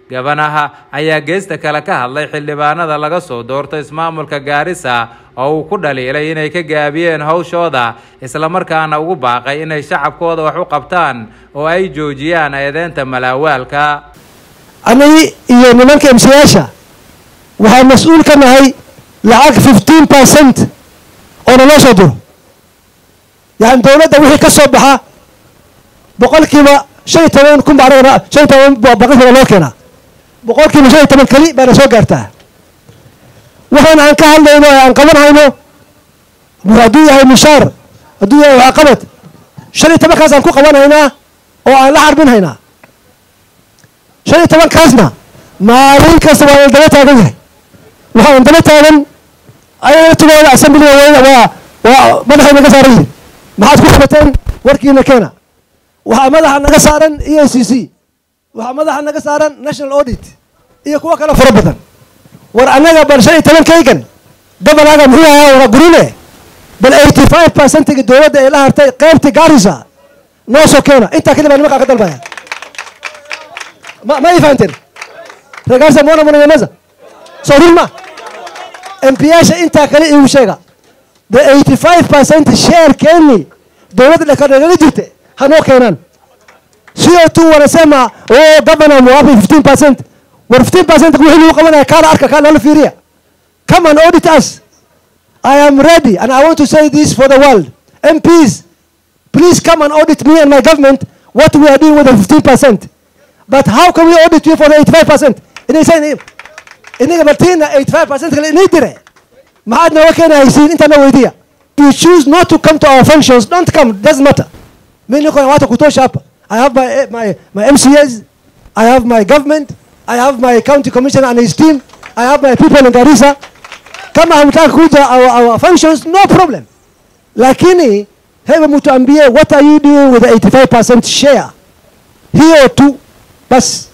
gabanaha ayaa geesta kale ka hadlay xildhibaanada laga soo doorto ismaamulka gaarisa oo uu ku dhaliilay inay ka gaabiyeen hawshooda islamarkaana ugu baaqay inay shacabkooda wax u qabtaan oo ay joojiyaan eedeynta malaawaalka anigi iyo nimanka emsiyaasha waxaan mas-uul ka nahay lacag fifteen percent oo naloo soo diro yani dowladda wixii ka soo baxa boqolkiiba shan iyo toban kun baa anagana shan iyo toban boqolkiiba loo keenaa boqolkiiba shan iyo toban keli baana soo gaartaa waxaan aan ka hadlayno ee aan qaban hayno hadduu yahay mushaar hadduu yahay waxqabad shan iyo tobankaas aan ku qaban haynaa oo aan la xarbin haynaa shan iyo tobankaasna maalin kasta waa daba taagan yahay waxaan daba taagan ayaga tugooda assemblyga waa waa madaxay naga saaran yihin maxaad ku qabateen warkiina keena waxaa madaxa naga saaran e a c c waxaa madaxa naga saaran national audit iyo kuwo kale fara badan war annaga bal shan iyo toban kaygan gobolaaga muxuu ahaa wara gurine bal eighty five percentiga dowladda ee la hartay qaybtii gaarisa noo soo keena intaa kadib baa nimankaa ka dalbaya ma ma ii fahanteen reer gaarisa moona munanyamaza soo run ma mpiyaasha intaa kale iigu sheega the eighty five percent share keeni dowladda dhekadhegala jirte hanoo keenaan co two wanasema o governor mwapi fifteen percent war fifteen percent wixii lagu qabanaya kaala arka kaa lala fiiriya come and audit us I am ready and I want to say this for the world MPs please come and audit me and my government what we are doing with the fifteen percent but how can we audit you for the eighty five percent inaysan inaga bartiina eighty five percent kale inay dire maxaad nooga keenahaysiin intaana weydiya you choose not to come to our functions don't come doesn't matter mi niko na watu kutosha hapa I have my, my, my MCAs I have my government I have my county commissioner and his team I have my people in Garissa kama hamtaka kuja our, our functions no problem lakini hebu mtuambie what are you doing with the 85% share hiyo tu basi